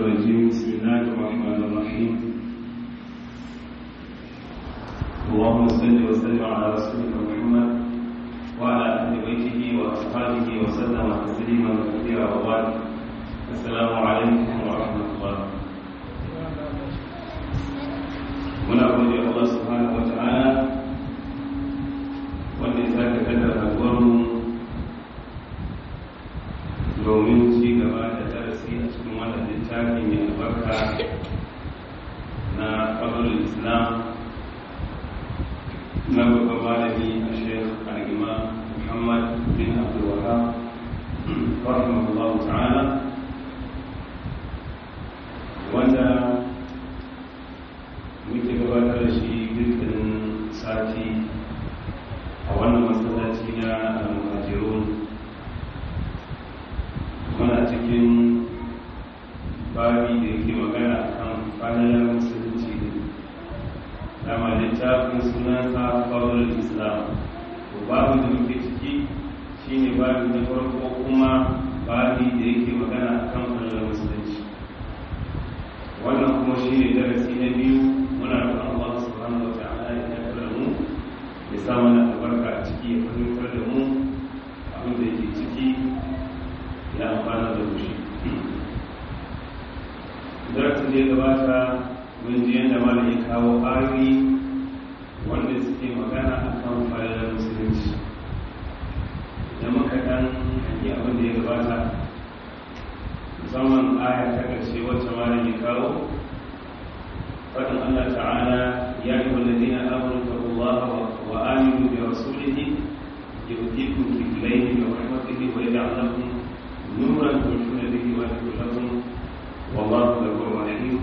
الرجيم بسم الله الرحمن الرحيم اللهم صل وسلم على رسولك محمد وعلى اهل بيته واصحابه وسلم تسليما كثيرا وبعد السلام عليكم ورحمه الله muna gode Allah subhanahu wa ta'ala wanda ya sake kaddara haduwarmu domin ci gaba da darasi a cikin wannan littafi mai albarka na fadlul islam na babban malami a shekh al-imam muhammad bin abdul wahab rahimahullah ta'ala wanda muke gabatar da shi dukkanin sati a wannan masallaci na al-muhajirun muna cikin babi da yake magana kan fadalar musulunci dama littafin sunansa fadlar islam to babu da muke ciki shine babi na farko kuma babi da yake magana kan fadalar musulunci wannan kuma shine darasi na biyu muna da Allah subhanahu wa ta'ala ya tabbata mu ya sa mana albarka a ciki ya fahimtar da mu abin da yake ciki ya amfana da mushi darasin da ya gabata mun ji yadda ma ya kawo ayoyi wanda suke magana a kan falalar musulunci da muka dan hanyi abin da ya gabata musamman aya ta ƙarshe wacce ma ya kawo faɗin Allah ta'ala ya yi walladina amuru taqullaha wa aminu bi rasulihi yu'tikum kiflayn min rahmatihi wa yaj'al lakum نورا تمشون به ويغفر لكم والله غفور رحيم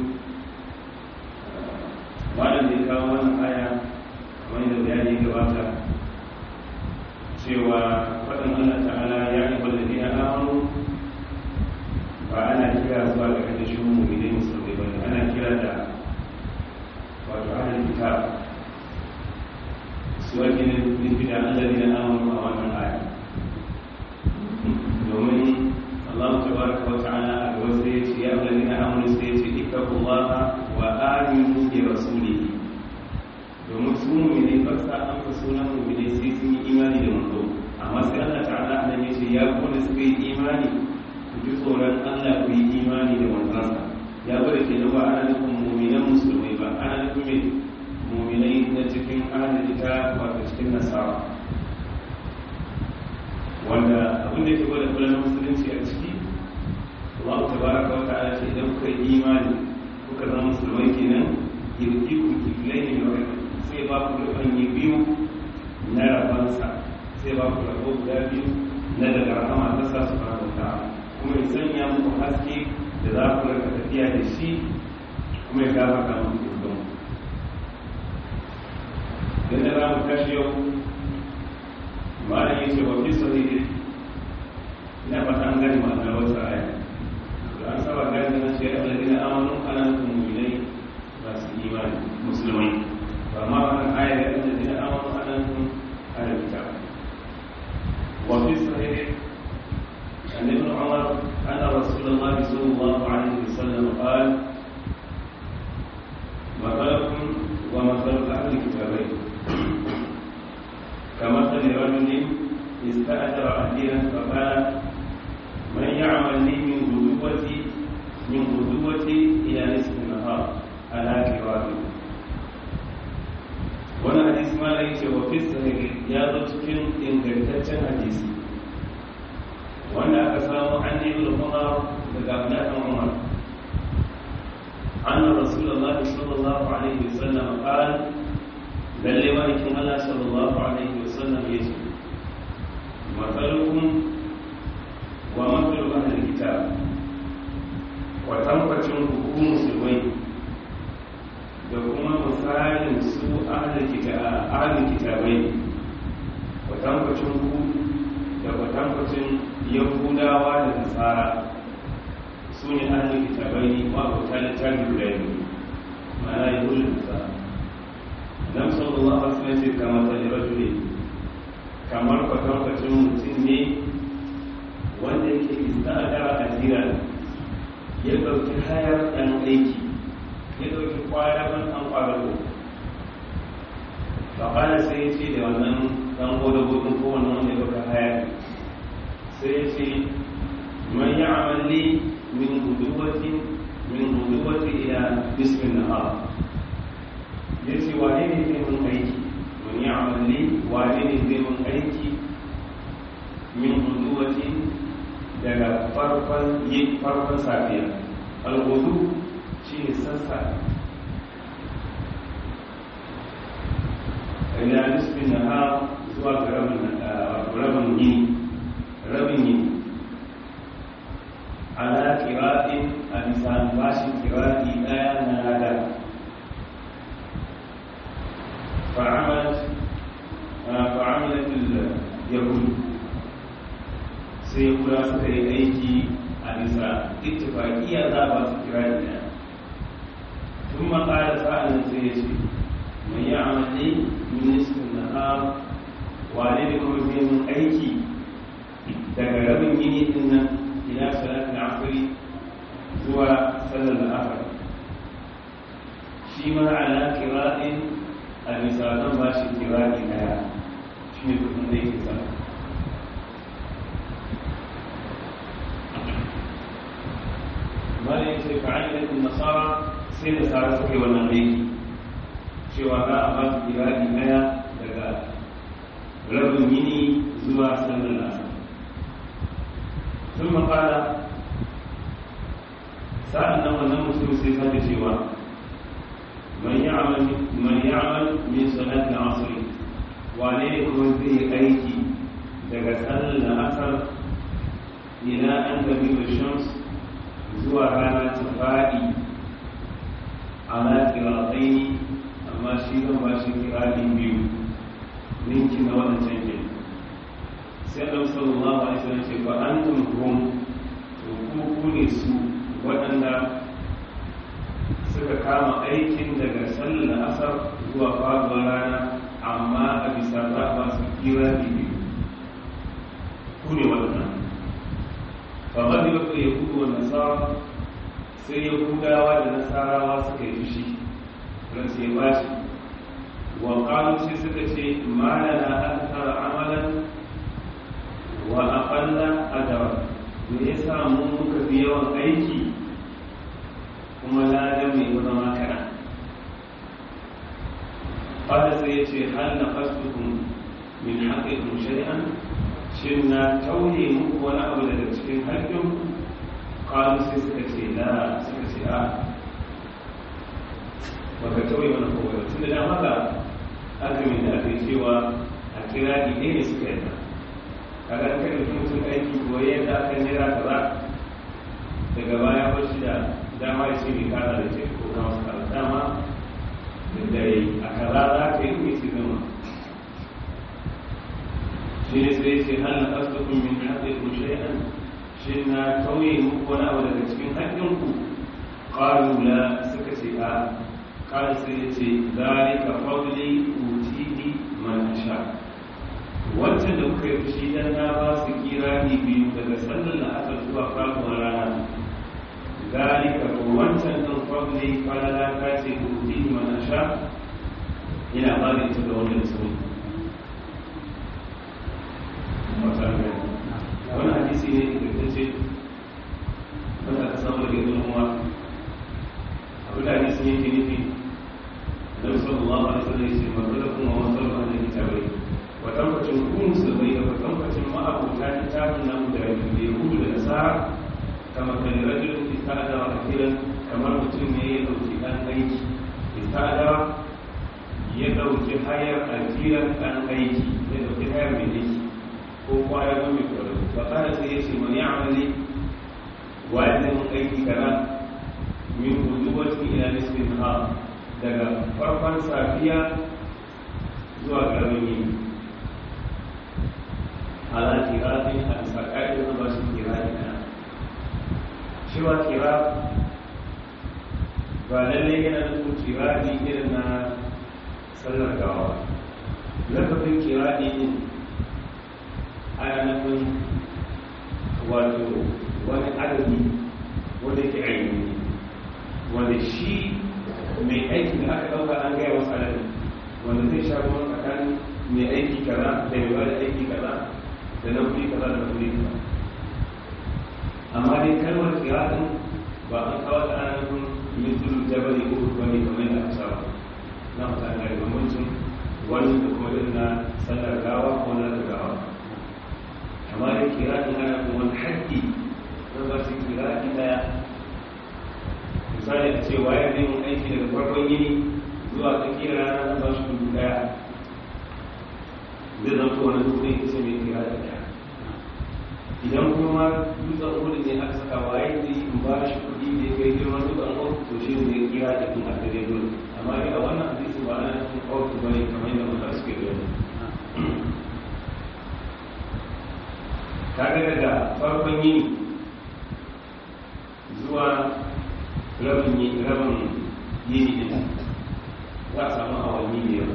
malam da kawo wannan aya kamar da bayani gabata cewa faɗin Allah ta'ala ya yi wallafi na amanu ba ana kira zuwa ga kada shi mu ne musulmi ba ana kira da wato ahlul kitab su ake nufi da Allah ne na amanu a wannan aya domin Allah tabaraka wa ta'ala a gaba sai ya ce ya alladhina amanu sai ya ce ittaqullaha wa aminu bi rasulihi domin su mu'mini ba sa amsa sunan mu'mini sai sun yi imani da manzo amma sai Allah ta'ala nan ya ce ya kuma suka yi imani ku ji tsoron Allah ku yi imani da manzansa ya bada ke ba ana nufin mu'minan musulmai ba ana nufin mu'minai na cikin ahlul kitab wato cikin nasara wanda abin da ke gwada kula na musulunci a ciki Allah ta baraka wa ta'ala ce idan kuka yi imani kuka zama musulmai kenan yirki ku kiflai ne wa sai ba ku rufan yi biyu na rabansa sai ba ku rabo guda biyu na daga rahama ta sa su fara ta'ala kuma ya sanya muku haske da za ku rika tafiya da shi kuma ya gafarta muku zuwa dan da za mu tashi yau malam yace wa fi sahihi ina fata an gani ma'anar wata aya da an saba gani na ce alladina amanu ana mu'minai masu imani musulmai ba ma wannan aya da alladina amanu ana ana kitab wa fi sahihi عن ابن عمر أن رسول الله صلى الله عليه وسلم قال مثلكم ومثل أهل الكتابين كمثل رجل استأجر أهلا فقال من يعمل لي من غدوتي من غدوتي إلى نصف النهار على كرامي wani hadis ma da yake wa sahih ya zo cikin ingantaccen hadisi wanda aka samu an yi ulama daga abdullahi umar anna rasulullahi sallallahu alaihi wasallam qala lalle malikin Allah sallallahu alaihi wasallam ya ce matsalukum wa matsalu ahlul kitab wa tabbacin ku musulmai da kuma misalin su ahlul kitab ahlul kitabai wa tabbacin ku da wa tabbacin yahudawa da nasara su ne ahlul kitabai ma ba ta littafi guda biyu ma'ana yahudu da nasara nan sallallahu alaihi wasallam ce kamar ta rajuli kamar kwatankwacin mutum ne wanda yake istadara a jira ya ɗauki hayar ɗan aiki ya ɗauki kwadaban ɗan kwadago faƙala sai ya ce da wannan ɗan godagogin kowane wanda ya ɗauka hayar sai ya ce man yi amalli min guduwatin min guduwati ila bismin nahar ya ce wane ne zai mun aiki man yi amalli wane ne zai mun aiki min guduwatin daga farkon yin farkon safiya alhudu shi ne sassa ila nisbin na ha zuwa ga rabin yini rabin yini ala kiraɗin a bisa bashin kiraɗi ɗaya na nada fa'amalat yahudu sai kura suka yi aiki a bisa ittifaqiya za ba su kira da tun makara sa'an sai ya ce mai yi amalli ministan na ha wane da kuma zai mun aiki daga rabin gini din nan ila salatin asiri zuwa sallar da asar shi ma ala kira'in a bisa zan ba shi kira'i daya shi ne kudin da yake sa mala ya ce fa'ayyatun nasara sai nasara suka yi wannan aiki cewa za a ba su kirari daya daga rabin yini zuwa sallar nasa sun makala sa'an nan wannan mutum sai sake cewa man ya'amal min salatin asiri wane ne kuma zai aiki daga sallar asar ila an gabi da shams zuwa rana ta faɗi ala kiratai amma shi zan ba shi kiraɗi biyu ninki na wannan canke sai ɗan sallallahu alaihi wasallam ce ba an tunhum to ku ku ne su waɗanda suka kama aikin daga sallar asar zuwa faɗuwar rana amma a bisa za a ba su kiraɗi biyu ku ne waɗannan فغضبت اليهود والنصارى sai yahudawa da nasarawa suka yi fushi don sai bashi wa qalu sai suka ce ma lana akthar amalan wa aqalla ajra me yasa mun muka fi yawan aiki kuma ladan mai zama kana qala sai ya ce hal naqastukum min haqqikum shay'an shin na tauye muku wani abu daga cikin haƙƙin ƙalu sai suka ce na suka ce a baka tauye wani kowa tun da dama ga azumin da aka yi cewa a kira ɗaya ne suka yi a ga kan mutum mutum aiki ko yadda aka nera kaza daga baya ba shi da dama ya ce mai kada da ce ko na wasu kaza dama da a kaza za ka yi mai su gama shi ne sai ce hal na asdaqu min haqqikum shay'an shin na tauye muku wani abu daga cikin haƙƙinku qalu la suka ce a qala sai ya ce zalika fadli utihi man asha wancan da kuka yi fushi dan na ba su kirani biyu daga sallar da aka zuwa faɗuwar rana zalika ko wancan ɗin fadli falala ta ce utihi man asha yana ba da ita ga wanda da sauri wani hadisi ne ingantacce wanda aka samu daga ibn umar abu da hadisi yake nufi da sallallahu alaihi wasallam yace magana kuma wa sallallahu alaihi kitabai wa tabbacin ku musulmai da wa tabbacin ma'abuta kitabun nan da yahudu da nasara kama kan rajulun istada wa akiran kamar mutum ne ya dauki dan aiki istada ya dauki hayar akiran dan aiki ya dauki hayar mai aiki ko kwaya zo mai kwaro ba kada sai ya ce mani amali wanda mun aiki kaza min huduwati ila nisbin ha daga farkon safiya zuwa garmin yini ala kiratin a bisa ƙa'idar ba shi kirani na cewa kira ba lallai yana nufin kirani irin na sallar gawa lafafin kirani din ana nufin wato wani adadi wanda ke ainihi wanda shi mai aiki da aka ɗauka an gaya wasu adadi wanda zai sha ruwan tsakanin mai aiki kaza da mai bada aiki kaza da na kuɗi kaza da na kuɗi kaza amma dai kalmar kiratin ba an kawo ta ana nufin mitul jabali ko bane kamar da aka saba na mutane da bambancin wani da kuma irin na sallar gawa ko na gawa amma dai kiratin ana kuma wani haƙƙi don ba su kiratin ɗaya misali a ce waye zai mun aiki daga farkon yini zuwa tsakiyar rana na ba shi dubu daya zai zama wani dubu ne kusa mai kira da daya idan kuma dutsen hudu ne aka saka waye zai in ba shi kuɗi da ya kai girman dutsen hudu to shi ne kira da kuma a dare dole amma dai a wannan hadisi ba ana cikin kawai ba ne kamar yadda mutane suke gani kaga daga farkon yini zuwa rabin yi rabin yini din za a samu awanni biyar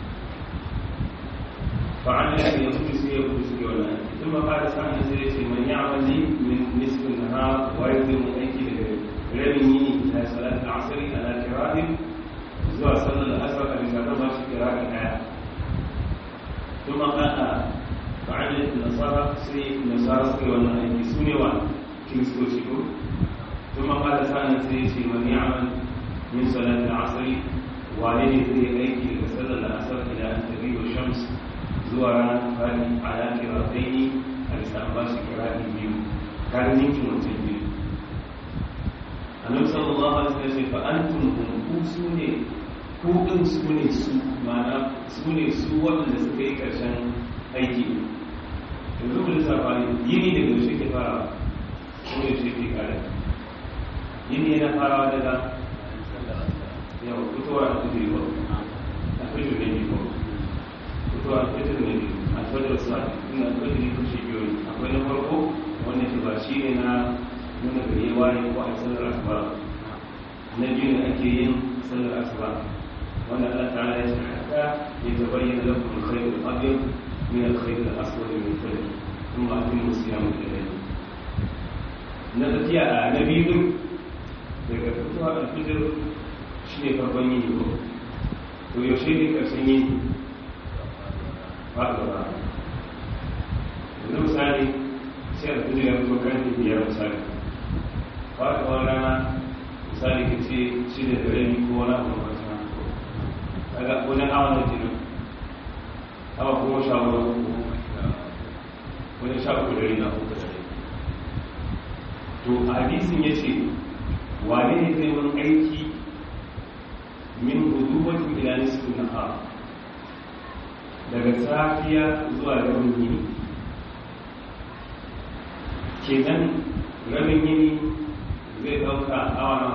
fa'an da ya kuɗi su ya kuɗi su ke wannan tun ma fara sa'an sai ya ce man ya amali min nisfin ha waye zai mun aiki daga rabin yini ila salat al-asri ala kirahin zuwa sallar asar a bisa ta ba shi kirahin daya tun ma kana fa'an da nasara sai nasara suka yi wannan aiki su ne wa kiristoci ko ثم قال ثانيا سيتي من يعمل من صلاة العصر والدي في أيدي فسد الأسر إلى أن تغيب الشمس زورا فاني على كراتين الاستنباش كرات بيو كان يمكن وتنبيو النبي صلى الله عليه وسلم فأنتم هم كوسوني ko ɗin su ne su mana su ne su waɗanda suka yi ƙarshen aiki yanzu ku lissafa yini daga yaushe ke fara ko yaushe ke kare yini yana farawa daga yau fitowa da kudu yiwu a fito ne biyu fitowa da fito ne biyu a fajar sa ina fito ne kushe biyu akwai na farko wanda ke ba shi ne na nuna gari ya waye ko a sallar asuba na biyu ne ake yin sallar asuba wanda Allah ta'ala ya ce hatta ya tabayyana lakum al-khayr al-abyad min al-khayr al-aswad min al-fajr thumma atimmu siyama al-layl na tafiya a na biyu daga fitowa alfijir shi ne farkon yini ko to yaushe ne ƙarshen yini ba da ba yanzu misali sai alfijir ya fito kan biyar misali ba da wani rana misali ka ce shi da dare ni ko wani abu masu na daga wajen awa da jinin awa kuma sha wani wajen sha uku dare na uku dare to a hadisin ya ce wane ne zai wani aiki min hudubatin ila nisfin nahar daga safiya zuwa rabin yini kenan rabin yini zai dauka awa na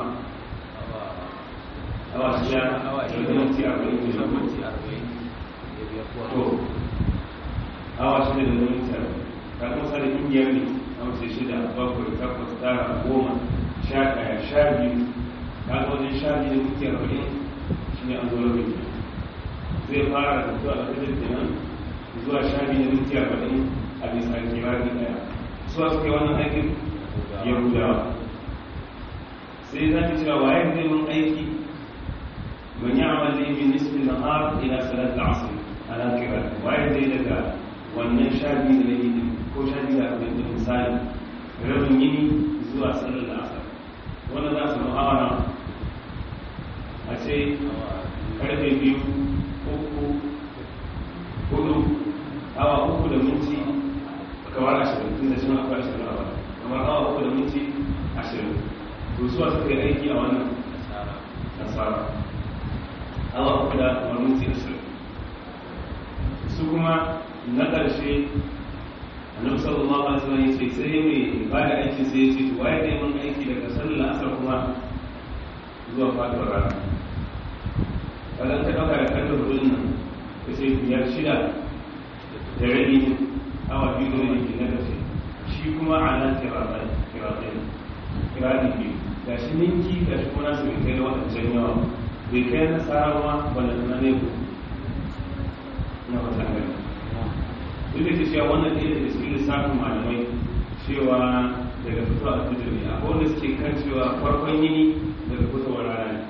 awa shida da minti arba'in da minti arba'in to awa shida da minti arba'in ka kuma sani kungiyar ne a wasu shida bakwai takwas tara goma sha ɗaya sha biyu ka ga wajen sha biyu da minti arba'in shi ne an zo rabin zai fara da zuwa alfajir kenan zuwa sha biyu da minti arba'in a bisa kirari ɗaya su a suke wannan aikin yahudawa sai za ki cewa waye zai mun aiki man yi amal da min nisfin nahar ila salat al-asr ala kirari waye zai daga wannan sha biyu da yake ko sha biyu da abin da misali rabin yini zuwa sallar asar wanda za su mu'amala a ce karfe biyu uku hudu awa uku da minti kawar ashirin tun da shi ma akwai ashirin awa kamar awa uku da minti ashirin to suwa suka yi aiki a wannan nasara awa uku da wani minti ashirin su kuma na ƙarshe annabi sallallahu alaihi wasallam yace sai mai ba da aiki sai yace to waye ne mun aiki daga sallar asar kuma zuwa faduwar rana kadan ka dauka da kallon rudin nan kace biyar shida da rabi awa biyu da rabi na kace shi kuma ala kiratai kiratai kirati biyu ga shi ninki ga shi kuma nasu bai kai da wadancan yawa bai kai na sarawa ba da na ne ku na wata gani duk da cewa wannan ɗaya daga cikin lissafin malamai cewa daga fitowa a fitowar ne akwai wanda suke kan cewa farkon yini daga fitowar rana ne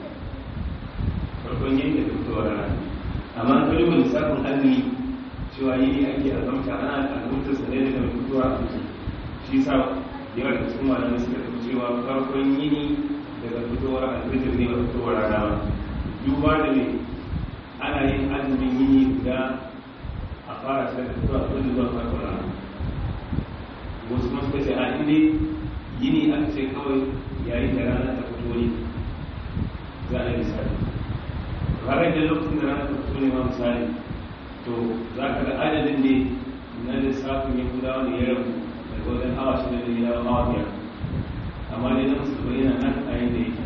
farkon yini daga fitowar rana ne amma an kalli wani lissafin azumi cewa yini ake azamta ana azamta sa ne daga fitowa a fitowar shi sa yawa da cikin malamai suka tafi cewa farkon yini daga fitowar alfitir ne ba fitowar rana ba duba da ne ana yin azumin yini guda a fara shi daga fitowar alfitir zuwa farkon rana wasu kuma suka ce a inda yini aka ce kawai yayin da rana ta fito ne za a yi misali ranar da lokacin da rana ta fito ne ma misali to za ka ga adadin ne na lissafin yahudawa ne ya rabu daga wajen awa shida da ya awa biyar amma dai na musulmi yana nan a yadda yake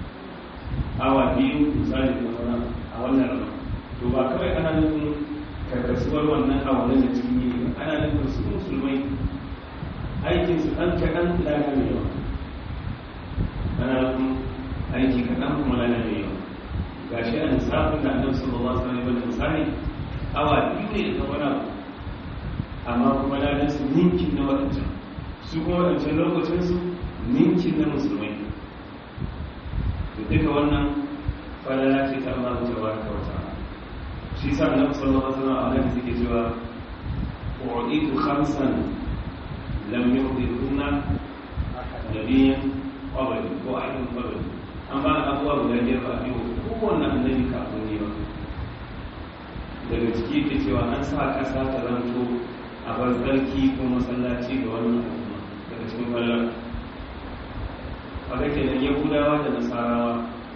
awa biyu misali da wani a wannan rana to ba kawai ana nufin karkasuwar wannan a wannan da cikin yini ba ana nufin su musulmai aikin su ɗan kaɗan lana mai yawa ana nufin aiki kaɗan kuma lana mai yawa ga shi a lissafin da annabi sallallahu alaihi wasallam misali awa biyu ne da wani abu amma kuma ladan su ninkin na waɗancan su kuma waɗancan lokacin su ninkin na musulmai da duka wannan falala ce ta Allah ta baraka wa ta'ala shi sa annabi sallallahu alaihi wasallam a nan suke cewa u'itu khamsan lam yuhdithunna nabiyyan qabli ko ahadun qabli an ba abubuwa guda biyar ba a biyu kowanne annabi kafin ne ba daga ciki ke cewa an sa ƙasa ta zanto a bar tsarki ko masallaci ga wannan al'umma daga cikin falala haka kenan yahudawa da nasarawa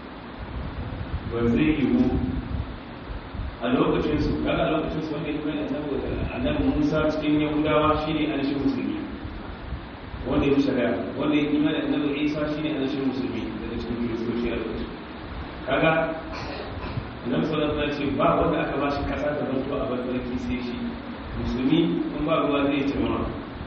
ba zai yiwu a lokacinsu kaga a lokacinsu wanda ya kuma da annabi musa cikin yahudawa shine anashin musulmi wanda ya fi shari'a wanda ya kuma da annabi isa shine anashin musulmi daga cikin kiristoci a lokacin kaga annabi sallallahu alaihi wasallam ba wanda aka ba shi kasa ta zanto a barbarki sai shi musulmi in ba ruwa zai ce mama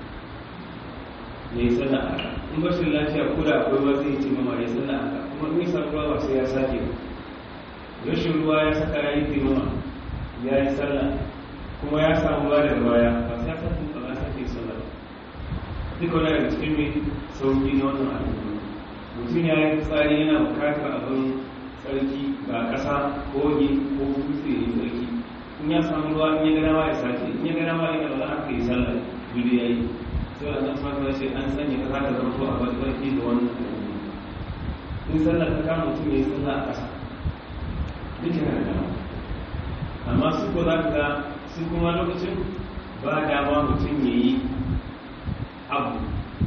ya yi sallah haka in bashin lafiya ko da akwai ruwa zai ce mama ya sallah haka kuma in sa ruwa ba sai ya sake ba rashin ruwa ya saka ya yi taimama ya yi sallah kuma ya samu ruwa daga baya ba sai ya sake ba ya sake sallah duka wani daga cikin mai sauki na wannan al'umma mutum ya yi tsari yana bukatar abin tsarki ga ƙasa kogi ko dutse ya tsarki in ya samu ruwa in ya gana ma ya sake in ya gana ma ya gana haka yi sallah gudu ya yi sai a zan fata ce an sanya ka haka zama a wani tsarki da wannan in sallah ta kama mutum ya yi sallah a ƙasa duk yana da dama amma su ko za ka ga su kuma lokacin ba dama mutum ya yi abu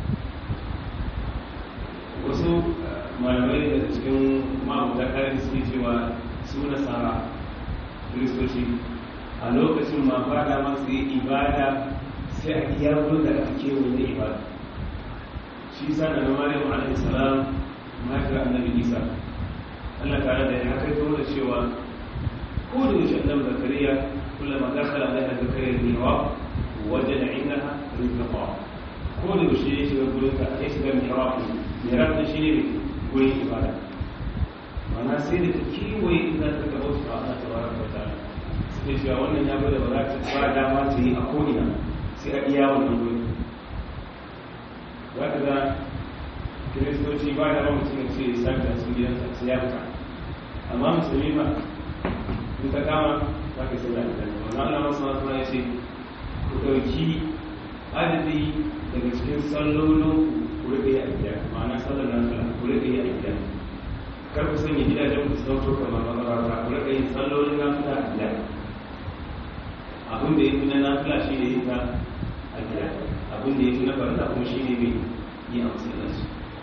wasu malamai daga cikin ma'abuta kayan suke cewa su nasara kiristoci a lokacin ma ba da masu yi ibada sai a iya wurin da aka kewaye da ibada shi sa da na maryam alaihi salam mahaifiyar annabi isa allah tare da ya kai da cewa ko da yaushe annabi zakariya kullama dakhala alaiha zakariya al-mihrab wajada indaha rizqa ko da yaushe ya shiga gurin ka ya shiga mihrab mihrab da shi ne gurin ibada mana sai da ta kewaye inda ta gaba su Allah ta bara ta ta'ala sai cewa wannan ya bada ba za ta ba dama ta yi a ko'ina sai a iya wannan gurin za ka ga kiristoci ba da mutum ce ya sa da sun gidan su ya fita amma musulmi ba in ta kama za ka yi sallah da kai wannan Allah masu masu ya ce ku ɗauki adadi daga cikin sallolin ku rike a gida ma'ana sallar nafila ku rike a gida kar ku sanya gidajen ku sauto kamar makarata ku rike yin sallolin nafila a gida abin da ya fi na nafila shi ne yin ta a gida abin da ya fi na farda kuma shi ne mai yi a masallaci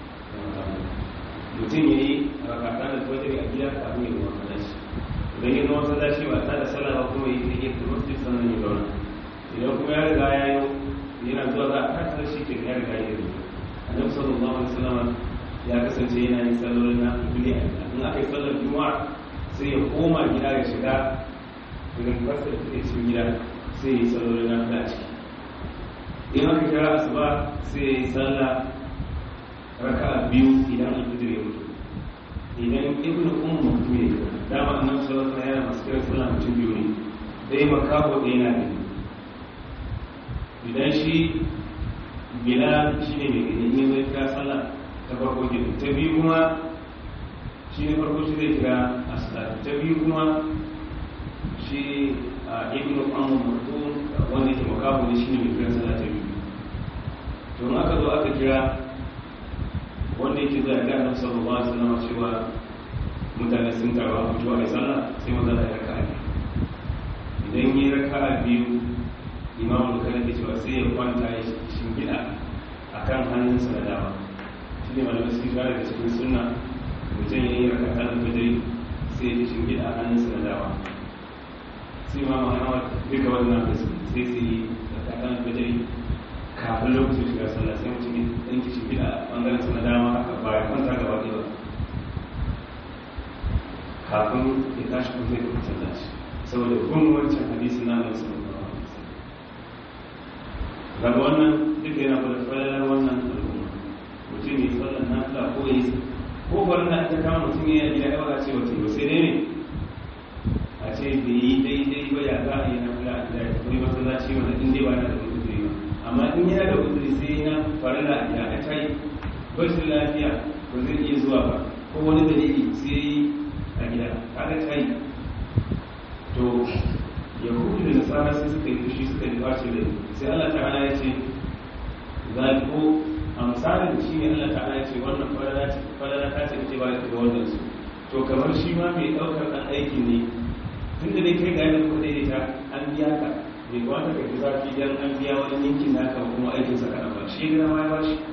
mutum ya yi rakata da fajar a gida kafin ya zama masallaci idan ya zama masallaci ba ta da sallah ba kuma ya yi ta masjid sannan ya zauna idan kuma ya riga ya yi yana zuwa za a kasa shi ke ya riga ya yi annabi sallallahu alaihi wasallam ya kasance yana yin sallolin na fili a gida in aka yi sallar juma'a sai ya koma gida ya shiga idan fasa da take cikin gida sai ya yi sallolin na fili a ciki in aka kira asuba sai ya yi sallah raka'a biyu idan alfijir ya mutu idan ibnu ummu mutum ne dama annabi sallallahu alaihi wasallam yana masu kiran sallah mutum biyu ne dai makaho da yana da idan shi bilal shi ne mai gani ne zai kira sallah ta farko ke ta biyu kuma shi ne farko shi zai kira asala ta biyu kuma shi a ibn amur mutum wanda ke makamu ne shi ne mai kira sallah ta biyu to in aka zo aka kira wanda yake zuwa ga annabi sallallahu alaihi wasallam cewa mutane sun taru a fito a sallah sai maza da ya raka'a idan yi raka'a biyu imamu da kan cewa sai ya kwanta ya shingida a kan hannunsa na dama shi ne malamai suke shara da cikin sunna mutum ya yi raka ta alfajiri sai ya shingida a hannunsa na dama sai ma muhammad duka wannan da su sai su yi raka ta alfajiri kafin lokacin shiga sallah sai mutum ya ɗanki shingida a ɓangaren sa na dama haka ba ya kwanta gaba ɗaya ba kafin ya tashi kuma zai kuma sallaci saboda kun wancan hadisi na nan sun daga wannan duk yana da falalar wannan al'umma mutum ya sallar nafila ko ya yi ko bari na ta kama mutum ya yi ya ba ce mutum ba sai dai ne a ce da yi daidai ba ya za a yi nafila a gida ya kuma masallaci wanda in dai ba na da uzuri ba amma in yana da uzuri sai na farilla a gida a ta yi bashin lafiya ba zai iya zuwa ba ko wani dalili sai yi a gida kaga ta yi to yahudu da nasara sai suka yi fushi suka yi ɓace da sai Allah ta'ala ya ce zaliko a misalin shi ne Allah ta'ala ya ce wannan falala ta ce ce ba da ga wannan su to kamar shi ma mai ɗaukar ɗan aikin ne tun da dai kai ga yadda kuka daidaita an biya ka bai kamata ka fi zafi dan an biya wani yankin naka kuma aikin sa kana ba shi gina ma ya ba shi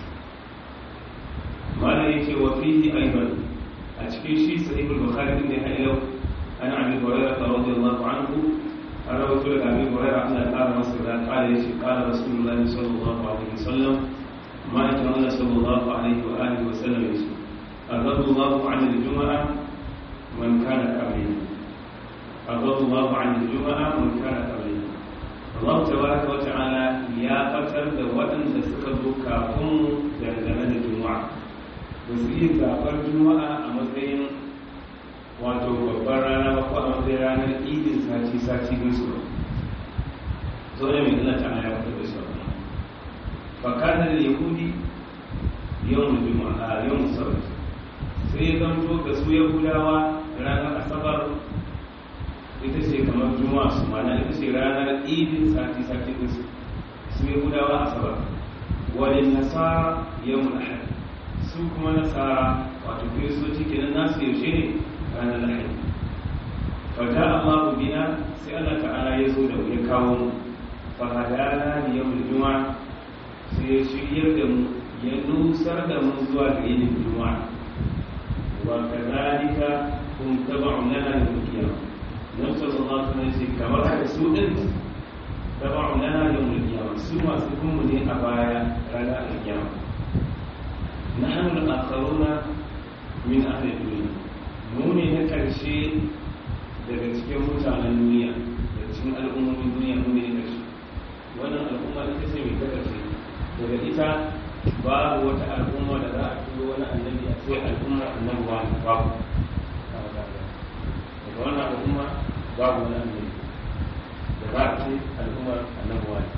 malam ya ce wa fihi aiban a cikin shi sahihul bukhari din da ya yau an abi hurairah radiyallahu anhu an rawaito daga abin hurairah Allah ya kara masa da kare shi kala rasulullahi sallallahu alaihi wasallam ma yake Allah sallallahu alaihi wa alihi wa sallam yace أغض الله عن الجمعة من كان قبلنا أغض الله عن الجمعة من كان قبلنا الله تبارك وتعالى يا فتر da waɗanda suka zo kafin dangane da juma'a ba su iya zaɓar juma'a a matsayin wato babbar rana ba ko a matsayin ranar idin sati sati musu ba zo da mai Allah ta'ala ya fitar da su fakanar yahudi yawan juma'a yawan sabat sai ya zanto ga su yahudawa ranar asabar ita ce kamar juma'a su mana ita ce ranar idin sati sati musu su yahudawa asabar wani nasara yawan ahad su kuma nasara wato kiristoci kenan nasu yaushe ne ranar lahadi fata Allah bina sai Allah ta'ala ya zo da ya kawo mu fahadana ni yau juma'a sai ya shiryar da mu ya nusar da mu zuwa ga yin juma'a wa kadhalika kun taba'u lana yawm al-qiyamah nan sallallahu alaihi wasallam kamar haka su din taba'u lana yawm al-qiyamah su masu kuma ne a baya ranar al-qiyamah نحن الآخرون من أهل الدنيا mu ne na ƙarshe daga cikin mutanen duniya daga cikin al'ummomin duniya mu ne na ƙarshe wannan al'umma ita ce mai ta ƙarshe daga ita babu wata al'umma da za a turo wani annabi a ce al'umma annabi wa babu daga wannan al'umma babu wani annabi da za a ce al'ummar annabi wa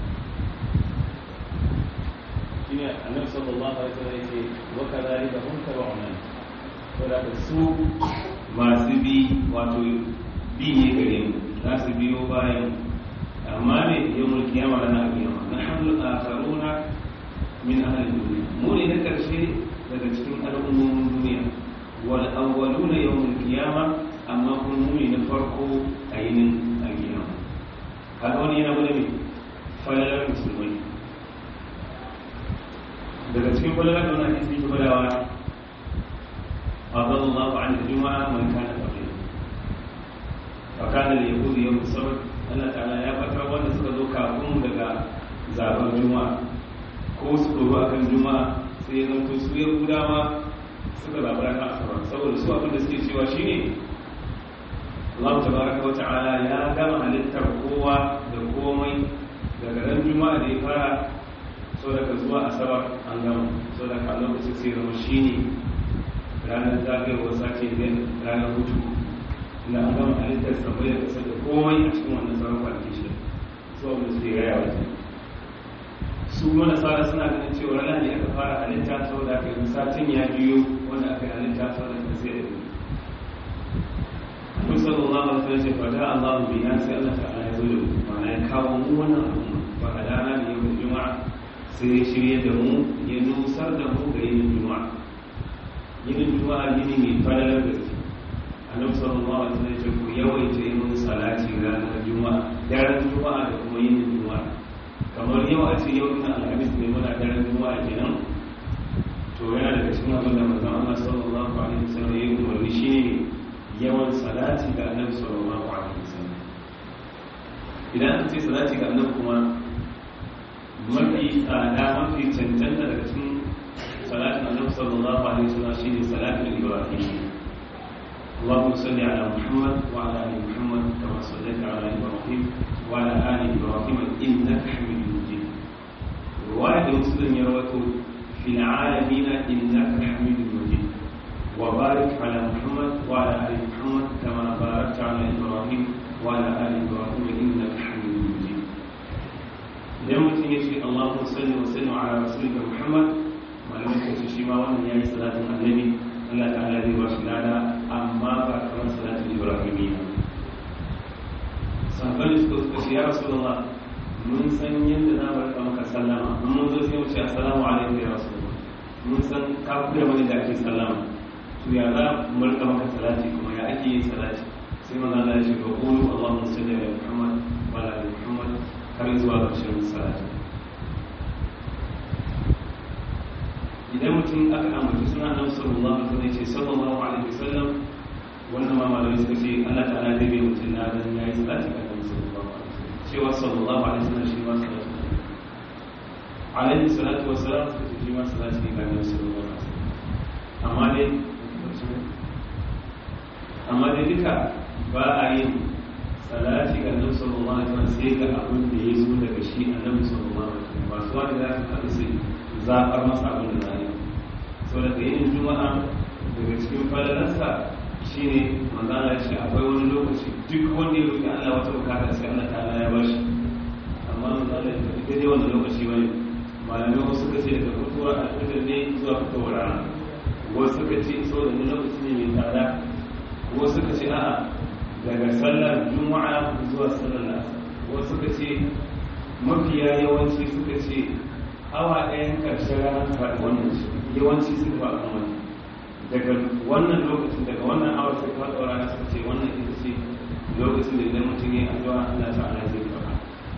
shine annabi sallallahu alaihi wasallam yace wa kadhalika hum tabu'una saboda su masu bi wato bi ne gare mu za su biyo bayan amma ne yawmul qiyama da na qiyama nahnu al-akharuna min ahli dunya mu ne na karshe daga cikin al'ummomin duniya wal awwaluna yawmul qiyama amma kuma mu ne na farko a yinin al-qiyama kaga wani yana gudu ne falalar musulmai daga cikin kwallon da wani hadisi ke gwadawa فضل الله عن الجمعة من كان قبله فكان اليهود يوم السبت Allah ta'ala ya fatar wanda suka zo kafin daga zaben juma'a ko su ɗoro a kan juma'a sai ya zanto su yahudawa suka zaɓi rana asabar saboda su abin da suke cewa shine Allah tabaraka wa ta'ala ya gama halittar kowa da komai daga ran juma'a da ya fara so daga zuwa asabar an gama so daga a lokacin sai zama shine ranar zagayowar sace ne ranar hutu da an gama halittar sabai da kasar da komai a cikin wannan sauran kwanaki shi so mu su raya wata su mana tsara suna ganin cewa rana ne aka fara halitta saboda aka yi satin ya biyo wanda aka yi halitta saboda aka sai da biyu Annabi sallallahu alaihi wasallam ce fada Allahu bi an sai Allah ta'ala ya zo da mu ma'ana ya kawo mu wannan al'umma ba hadana ne yau juma'a sai ya shirye da mu ya nusar da mu ga yin juma'a yin juma'a yini mai fadalar gaske Annabi sallallahu alaihi wasallam ce ku yawaita yin salati ranar juma'a daren juma'a da kuma yin juma'a kamar yau a ce yau ina alhamis ne muna daren juma'a kenan to yana daga cikin abin da manzon Allah sallallahu alaihi wasallam ya yi umarni shine yawan salati ga annabi sallallahu alaihi wasallam idan an ce salati ga annabi kuma mafi tsada mafi cancanta daga cikin salatin annabi sallallahu alaihi wasallam shine salatin ibrahim اللهم صل على محمد وعلى ال محمد كما صليت على ابراهيم وعلى ال ابراهيم انك حميد مجيد روايه مسلم يروي في العالمين انك حميد مجيد وبارك على محمد وعلى ال محمد كما باركت على ابراهيم وعلى ال ابراهيم انك حميد مجيد idan mutum ya ce Allahumma salli wa sallim ala rasulika Muhammad malamin ko shi ma wannan yayi salatin annabi Allah ta'ala zai ba shi lada amma ba kamar salatin ibrahimi sahabbai suka suka ce ya rasulullah mun san yadda za mu rika maka sallama in mun zo sai mu ce assalamu alaikum ya rasulullah mun san ka koya mana da ake sallama to ya za mu rika maka salati kuma ya ake yin salati sai manzo Allah ya ce ga qulu Allahumma salli ala Muhammad wa ala ali Muhammad har zuwa ƙarshen salati idan mutum aka ambaci suna nan sallallahu alaihi wasallam ce sallallahu alaihi wasallam wannan ma malamai suka ce Allah ta'ala zai bai mutum na dan yayi salati ga Annabi sallallahu alaihi wasallam cewa sallallahu alaihi wasallam shi ma salati alaihi salatu wassalam suka ce shi ma salati ga Annabi sallallahu alaihi wasallam amma dai amma dai duka ba a yin salati ga Annabi sallallahu alaihi wasallam sai ga abin da ya zo daga shi Annabi sallallahu alaihi wasallam ba su wani da su haɗu sai zaɓar masa abin da za a yi sau daga yin juma'a daga cikin falalarsa shi ne manzana ya ce akwai wani lokaci duk wanda ya roƙi allah wata bukata sai allah ta'ala ya ba shi amma manzana ya tafi daidai wanda lokaci ba ne malamai wasu suka ce daga fitowar alfitar ne zuwa fitowar rana wasu suka ce sau da lokaci ne mai tsada wasu suka ce a'a daga sallar juma'a zuwa sallar lasa wasu suka ce mafiya yawanci suka ce awa ɗayan ƙarshen ranar faɗi wannan yawanci sun ba a wani daga wannan lokacin daga wannan awar sai faɗi rana suka ce wannan ita ce lokacin da idan mutum ya addu'a Allah ta'ala zai faɗa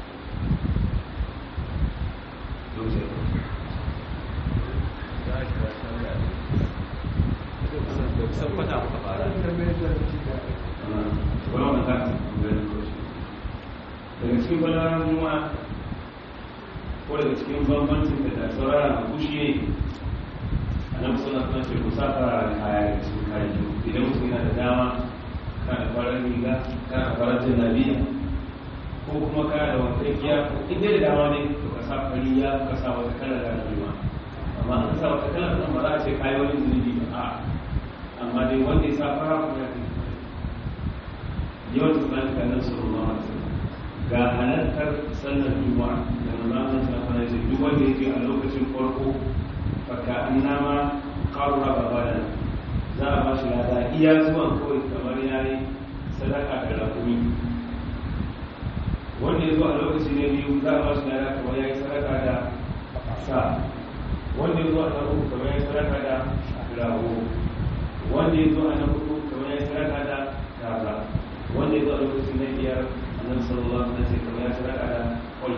daga cikin balaran juma'a ko daga cikin bambancin da da saurara a kushi ne a nan suna suna ce kusa fara kaya da cikin kayan idan mutum yana da dama kana farar riga kana farar janabiya ko kuma kana da wata kiya in dai da dama ne to ka sa fariya ka sa wata kalar da juma amma an sa wata kalar nan ba za a ce kayi wani zunubi ba a amma dai wanda ya sa fara kuma ya fi yawan tsanin kanan sallallahu alaihi wasallam ga halartar sallar juma'a da manzon ta fara ce duk wanda yake a lokacin farko faka annama qarra babana za a ba shi lada iya zuwan kawai kamar yayi sadaka da rakumi wanda ya zo a lokaci na biyu za a ba shi lada kamar yayi sadaka da sa wanda ya zo a na uku kamar yayi sadaka da rago wanda ya zo a na hudu kamar yayi sadaka da kaza wanda ya zo a lokacin na biyar annabi sallallahu alaihi wasallam kamar ya sadaka da kwai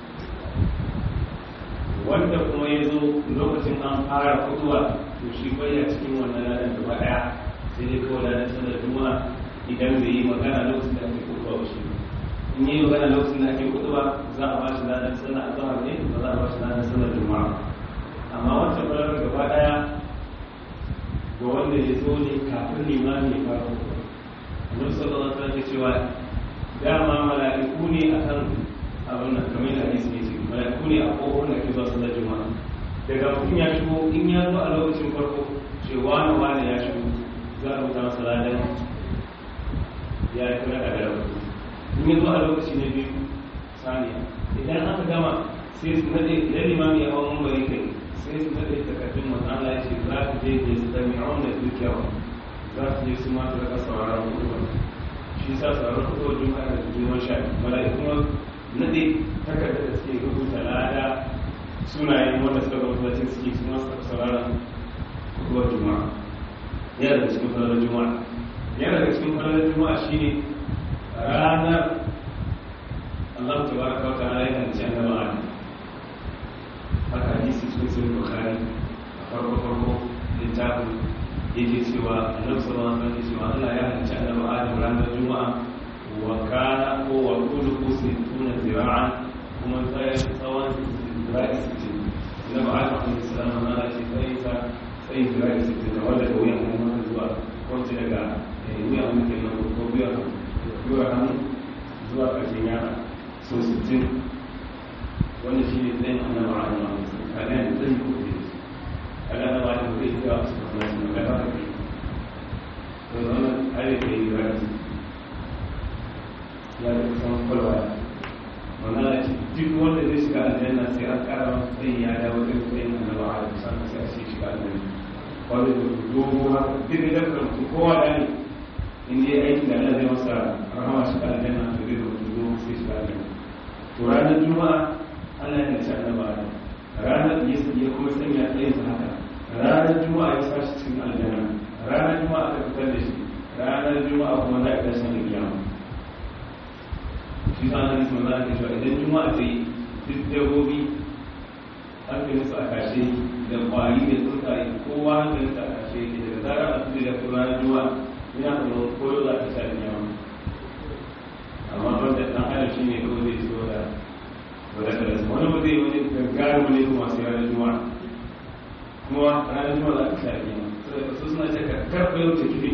wanda kuma ya zo lokacin an fara fitowa to shi baya cikin wannan ladan gaba daya sai dai kawai ladan sallar juma'a idan bai yi magana lokacin da ake fitowa ba shi in yi magana lokacin da ake fitowa za a ba shi ladan sallar azhar ne ba za a ba shi ladan sallar juma'a amma wancan balagar gaba daya ga wanda ya zo ne kafin limami ya fara fitowa annabi sallallahu alaihi wasallam ya cewa dama mala'iku ne akan abin nan kamar da hadisi ne ce mala'iku ne a kofar da ke zuwa sallar juma'a daga mutum ya shigo in ya zo a lokacin farko ce wani wani ya shigo za a rubuta masa ladan ya yi kira da gara in ya zo a lokaci na biyu saniya idan aka gama sai su nade idan limami ya hawa mambari kai sai su nade takardun manzo Allah ya ce za ku je da su da mi'aun da dukiyawa za su je su ma su rika sauraron hudu shi sa sauraron hudu juma'a da juma'a sha mala'ikun nade takardar da suke rubuta lada sunayen wanda suka zama masallacin suke su masu sauraron hudu juma'a yana daga cikin falalar juma'a yana daga cikin falalar juma'a shine ranar Allah ta baraka wa ta'ala yana da cewa ba ne haka hadisi cikin sahih bukhari a farko farko littafin yake cewa annabi sallallahu alaihi wasallam cewa Allah ya halicci annabi Adam ranar juma'a wa kana ko wa kullu sittuna zira'an kuma sai tsawon zira'i sittin annabi Adam alaihi salam Allah ya ce sai sa sai zira'i sittin da wanda da wuyan hannun zuwa ko ce daga wuyan hannun kenan ko wuyan wuyan hannun zuwa ƙarshen yara so 60 wanda shi ne tsayin annaba a yawan kaga yanzu zai yi kuɗi kaga na ba da kuɗi ga su kuma su ga ba kai to zama are da yi rati ya da kusan kwalwa wannan da ce duk wanda zai shiga aljanna sai an kara masa tsayin ya dawo da tsayin annaba a yawan sannan sai a ce shiga aljanna wanda da dogo haka duk da kan kowa da ne in dai aiki da Allah zai masa rahama shiga aljanna to zai zo dogo sai shiga aljanna to ranar juma'a Allah ya ci annaba da ranar ya ya kuma sanya tsayin sa haka ranar juma'a ya sashi cikin aljanna ranar juma'a aka fitar da shi ranar juma'a kuma za a tashi da kiyama shi sa nan sun za ka cewa idan juma'a ta yi duk dabbobi an kai musu a kashe da kwari da tsuntsaye kowa an kai musu a kashe daga zarar a tudu da kuma ranar juma'a yana kuma koyo za ta sha da kiyama amma wanda ɗan adam shi ne kawai zai ciwo da wadatar su wani ba zai wani gaggarin wani kuma sai ranar juma'a kuma ranar juma'a za ka sha ne saboda su suna ce ka karfe yau ta kife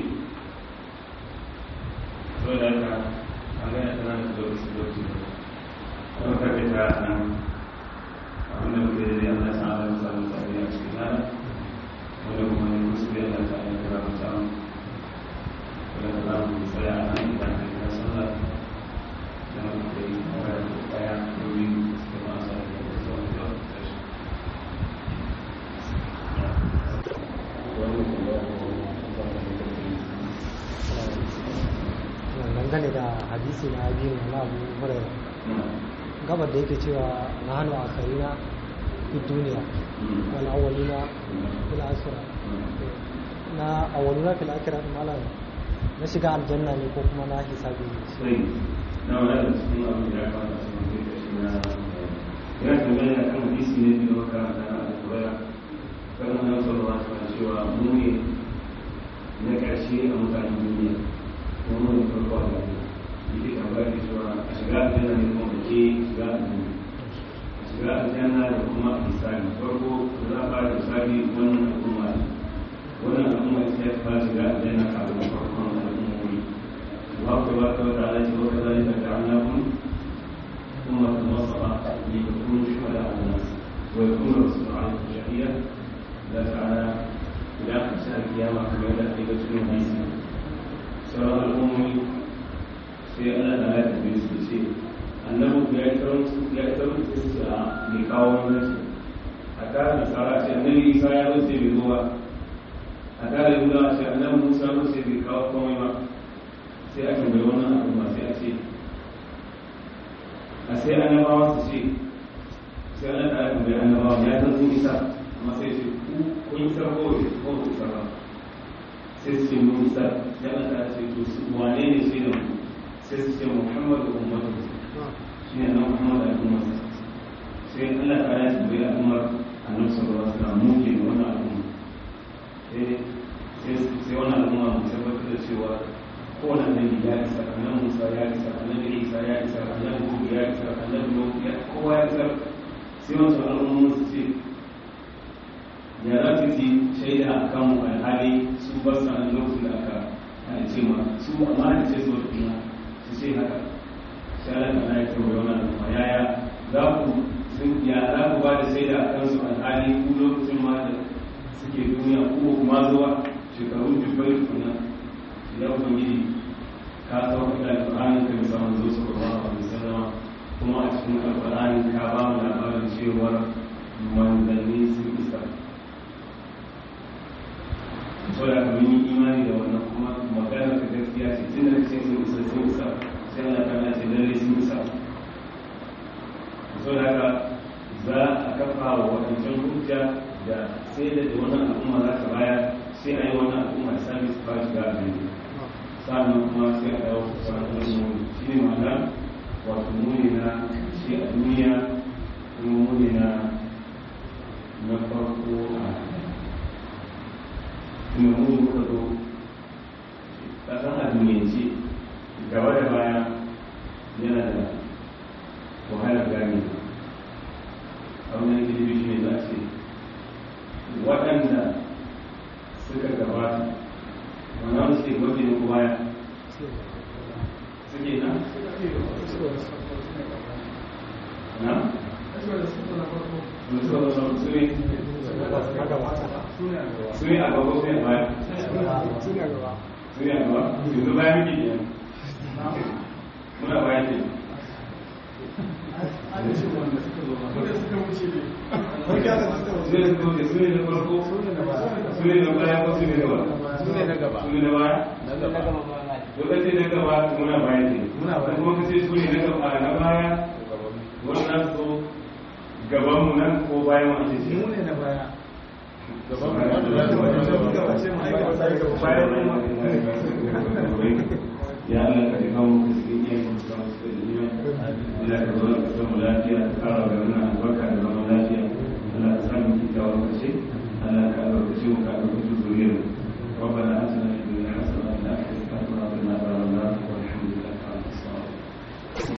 saboda haka an gana tana da zuwa su zuwa su kuma karfe ta nan abin da muke da Allah ta ala masa mutane a cikin rana wanda kuma ne musu da Allah ta ala kira mutane wanda ta za mu tsaya a nan idan ka kira sallah dangane da hadisi na biyu na abu hurairu gabar da yake cewa na hannu a karina fi duniya wani awalina fil asira na awalina fil akira malam na shiga aljanna ne ko kuma na hisabi ne na wadda cikin abin da ya kamata su mutu da shi na ya tambaya kan hadisi ne da maka da alƙuraya kan wannan sallallahu alaihi wasallam cewa mu ne na ƙarshe a mutanen duniya kuma mu ne farko a duniya yake tambaya da cewa a shiga aljanna ne kuma da ke shiga aljanna a shiga aljanna da kuma a misali farko da za a fara misali wannan al'umma wannan al'umma ita ya fara shiga aljanna kafin farkon al'ummomi الله تبارك وتعالى وكذلك جعلناكم أمة وسطا لتكونوا شهداء على الناس ويكون الرسول عليكم شهيدا لا تعالى إلى آخر شهر القيامة كما يدعى في بيت الناس سواء الأمم في ألا لا يتبين شيء أنه يأتون يأتون استسعاء لقوم الناس حتى نصارى النبي عيسى يرسل بهو حتى يقول أنه موسى يرسل بقوم sai a tambayi wannan al'umma sai a ce a sai annabawa su ce sai ana tare tambayi annabawa ya san sun isa amma sai ce ku kun isa ko ko ku isa ba sai su ce mun isa sai ana tare ce to su wane ne sai da mu sai su ce muhammadu ummatu shi ne nan muhammadu al'umma sai Allah ta ya tambayi al'ummar annabi sallallahu alaihi wasallam mu ke wannan al'umma sai sai wannan al'umma mu tabbatar da cewa kowane annabi ya isa annabi musa ya isa annabi isa ya isa annabi hudu ya isa annabi nuhu ya kowa ya isa sai wasu al'ummomin su ce ya za su yi shaida a kan alhali su ba su nan lokacin da aka halice ma su amma halice su wata kuma su ce haka sai Allah ta ya ce wa wannan al'umma yaya za ku sun ya za ku ba da shaida a kansu alhali ku lokacin ma da suke duniya ko kuma zuwa shekaru dubbai tukuna ya ubangiji ka sauka da alƙur'ani ka bisa manzo sallallahu alaihi wasallam kuma a cikin alƙur'ani ka ba mu labarin cewar manzanni sun isa so da mun yi imani da wannan kuma magana ta gaskiya ce tun da ce sun isa sun isa sai Allah ta ce lalle sun isa so da haka za a kafa wa wadancan hujja da sai da wannan al'umma za ta baya sai a yi wannan al'umma sabis ba shiga a gani sannan kuma sai a dawo kusa da shi ne ma'ana wato muni na shi a duniya kuma muni na na farko a kuma muni muka zo kasan a duniyance gaba da baya yana da wahalar gane abin da ke shi ne za a ce waɗanda suka gabata wannan suke gwaje da kuma ya suke na? na? su ne a gaba su ne a baya su ne a gaba yanzu baya muke biyan muna baya ke su ne suka wuce su ne na farko su ne na baya ko su ne na baya su ne na gaba su ne na baya na gaba lokacin na gaba muna baya ne kuma kace su ne na gaba na baya wannan so gaban mu nan ko bayan mu ake ce mu ne na baya gaban mu wanda za ta wani gaba gaba ce mu aika wata gaba bayan mu ya Allah ka ji kawo mu cikin iya mu ka mu cikin iya Allah ka zo ka samu lafiya ka kara ga wannan albarka da zaman lafiya Allah ka samu kikkiawar kace Allah ka albarkace mu ka